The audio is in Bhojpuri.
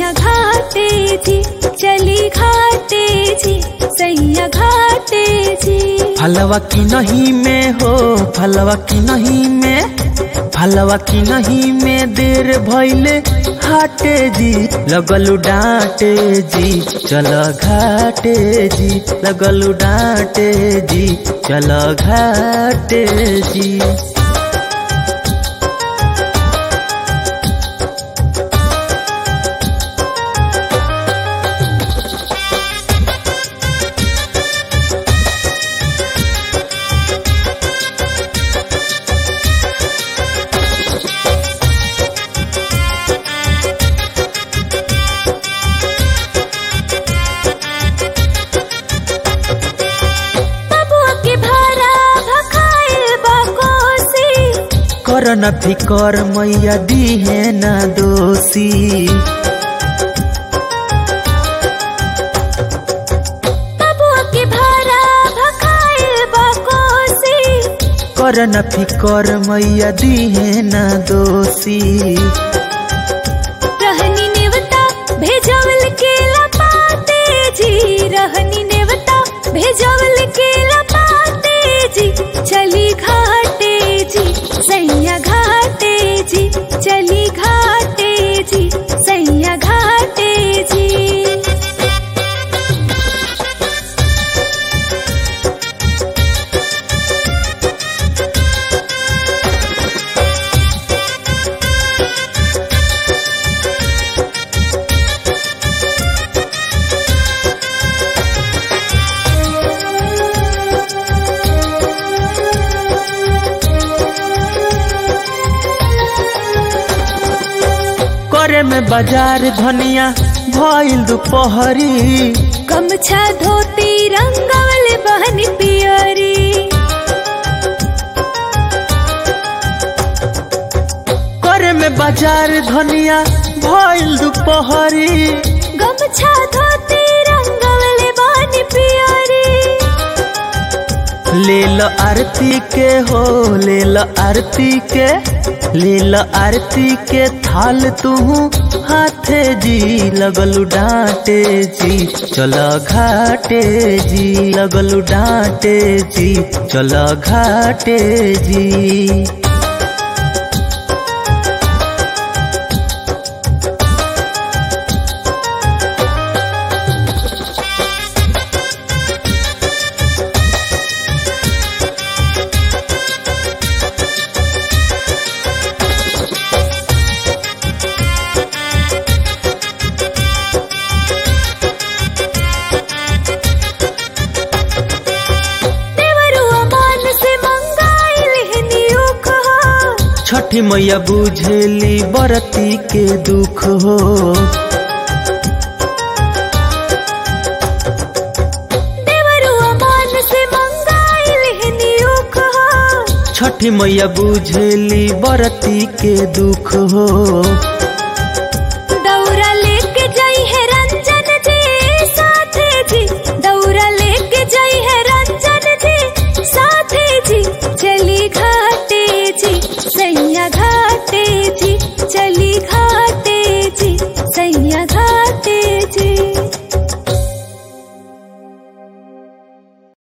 सैया घाटे जी चली घाटे जी सैया घाटे जी फलवा की नहीं में हो फलवा की नहीं में फलवा की नहीं में देर भैले हाटे जी लगलू डांटे जी चल घाटे जी लगलू डांटे जी चल घाटे जी बबुआ के भारा भखाइल बाकोसी कर न फिकर मैया दी है न दोषी बबुआ के भारा भखाइल बाकोसी कर न फिकर मैया दी है न दोषी रहनी नेवता भेजवल के लपाते जी रहनी नेवता भेजवल के लपाते जी चली घाटे जी सैया घाटे जी चली घाटे जी सैया घाटे जी करे में बाजार धनिया भइल दुपहरी गमछा धोती रंगवल बहन पियरी करे में बाजार धनिया भइल दुपहरी गमछा धोती रंगवल बहन पियरी ले लो आरती के हो ले लो आरती के ले लो आरती के थाल तू हाथे जी लगलू डांटे जी चलो घाटे जी लगलू डांटे जी चलो घाटे जी देवरुआ मान से मंगाइल हनी उख हो छठी मैया बुझेली बरती के दुख हो देवरुआ मान से मंगाइल हनी उख हो छठी मैया बुझेली बरती के दुख हो